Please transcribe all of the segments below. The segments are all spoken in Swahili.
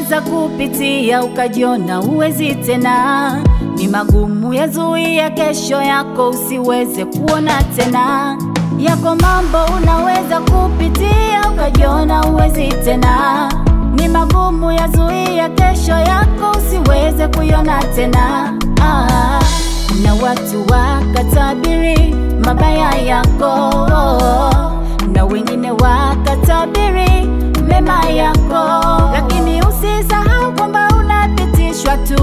unaweza kupitia ukajiona uwezi tena. Ni magumu yazuia kesho yako usiweze kuona tena. Yako mambo unaweza kupitia ukajiona uwezi tena. Ni magumu yazuia kesho yako usiweze kuiona tena. Ah, na watu wakatabiri mabaya yako na wengine wakatabiri mema yako, lakini usisahau kwamba unapitishwa tu.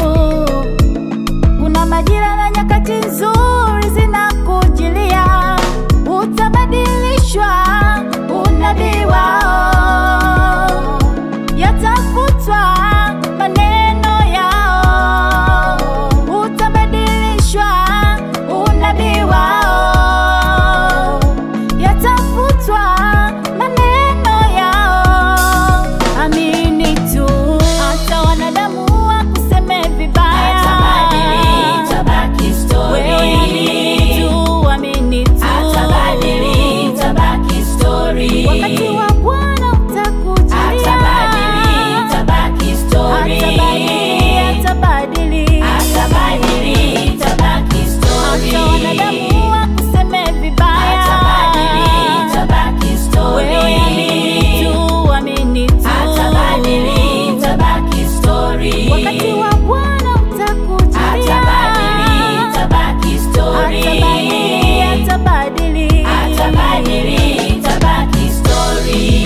Kuna majira na nyakati nzuri zinakujilia, utabadilishwa unabii wao, yatafutwa maneno yao, utabadilishwa unabii wao, yatafutwa maneno yao. Amini tu, hata wanadamu wakuseme vibaya, Atabadili, itabaki story. wewe amini tu, amini tu, Atabadili, itabaki story. wakati wa Bwana utakujilia. Atabadili, itabaki story. Atabadili, atabadili. Atabadili, itabaki story. Hata wanadamu wakuseme vibaya, Atabadili, itabaki story. wewe amini tu, amini tu. Atabadili, itabaki story. Wakati wa Bwana utakujilia. Atabadili, itabaki story. Atabadili, atabadili. Atabadili, itabaki story.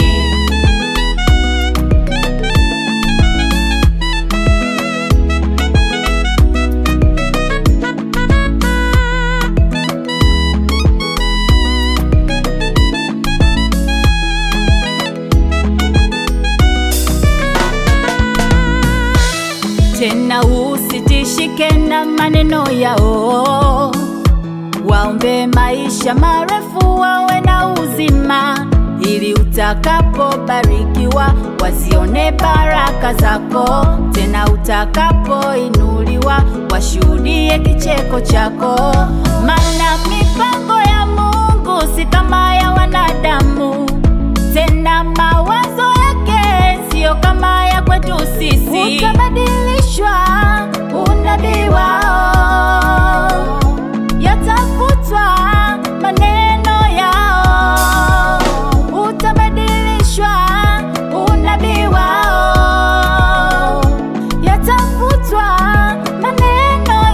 Tena usitishike na maneno yao, waombe maisha marefu, wawe na uzima, ili utakapobarikiwa wasione baraka zako, tena utakapoinuliwa washuhudie kicheko chako, maana mipango ya Mungu si kama ya wanadamu tena mawazo yake siyo kama ya kwetu sisi. Utabadilishwa unabii wao, yatafutwa maneno yao. Utabadilishwa unabii wao, yatafutwa maneno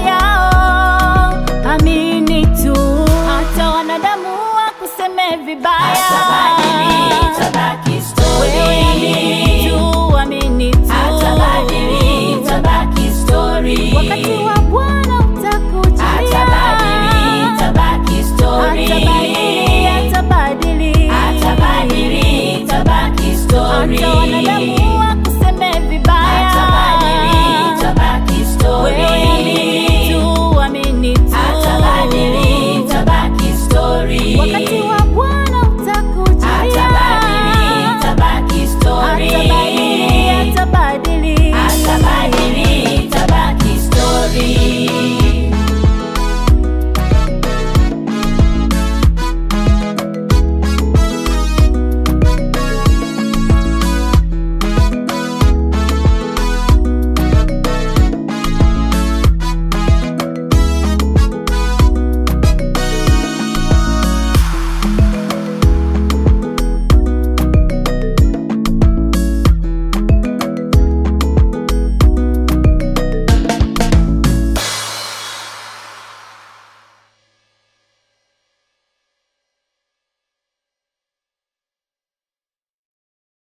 yao. Amini tu, hata wanadamu wakuseme vibaya